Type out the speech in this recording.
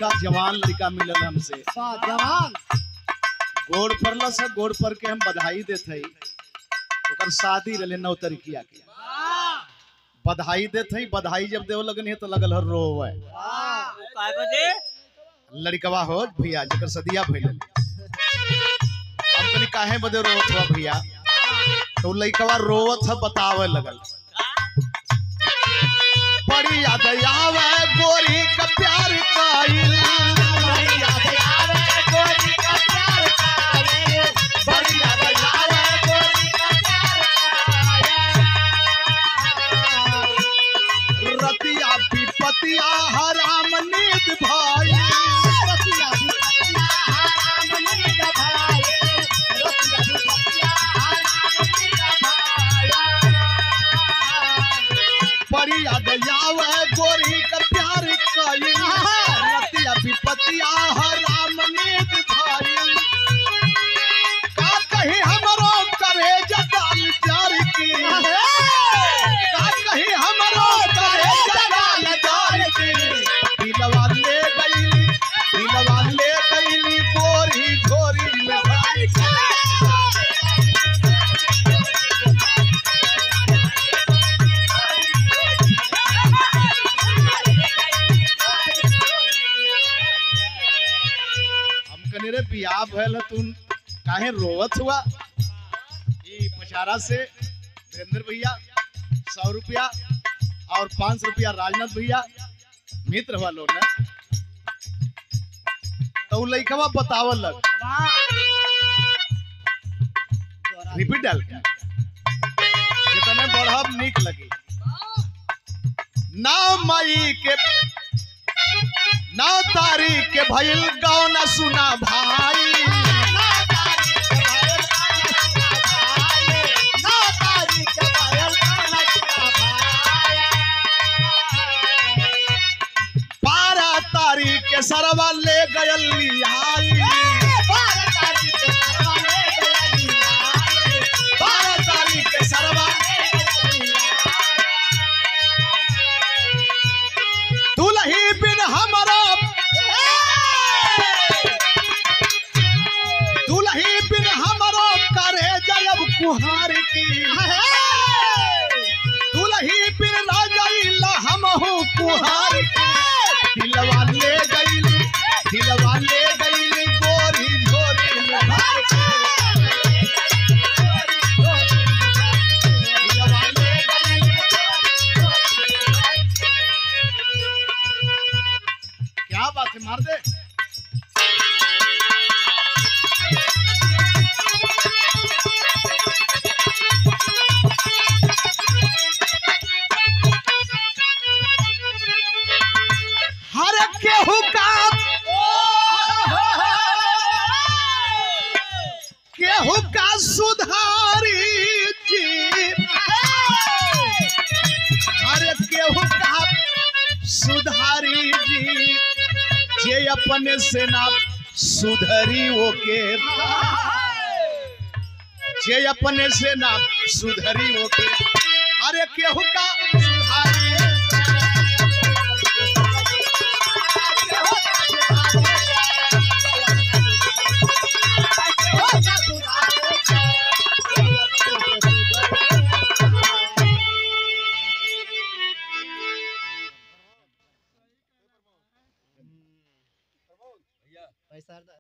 लड़का जवान लड़का मिलल हमसे वाह जवान गोड़ पड़ल से गोड़ पर के हम बधाई देत हई ओकर शादी रहे नौ तरीकिया के बधाई देत हई बधाई जब देव लगन है तो लगल हर रोवे काय बदे लड़कवा हो भैया जकर सदिया भइल हम कनी काहे बदे रोवत हुआ भैया तो लड़कवा रोवत है बतावे लगल बड़ी याद आवे गोरी का प्यार काइल बड़ी याद आवे गोरी का प्यार काइल बड़ी याद आवे गोरी का प्यार काइल रतिया विपतिया हराम नींद भाई रतिया विपतिया हराम नींद भाई रतिया विपतिया हराम नींद भाई बड़ी याद आवे गोरी का प्यार काइल रतिया विपतिया हराम नींद भाई का कही हमरो करे जगाल प्यार की का कही हमरो करे जगाल प्यार की दिलवा ले गईली दिलवा ले गईली गोरी झोरी में भाई हम कने रे बियाह भइल तू काहे रोवत हुआ ई पचारा से वीरेंद्र भैया सौ रुपया और पाँच सौ रुपया राजनाथ भैया मित्र हुआ लोग ना तो उ लइकवा बतावल लग रिपीट डाल के जितने बढ़ब निक लगी ना मई के ना तारीख के भइल गाँव ना सुना भाई बारह तारीख के सरवा ले गयल लिहाई बारह तारीख के सरवा ले गयल लिहाई बारह तारीख के सरवा ले गयल लिहाई दुलही बिन हमरा दुलही बिन हमरो करे जयब कुहार की दुलही बिन ना जाइला हमहु कुहार की दिलवा ले गईली दिलवा ले गईली गोरी झोरी में भर के। दिलवा ले गईली क्या बात है मार दे हर केहू का केहू का सुधारी जी हर केहू का सुधारी जी जे अपने से ना सुधरी ओके जे अपने से ना सुधरी ओके अरे केहू का सुधारी पैसा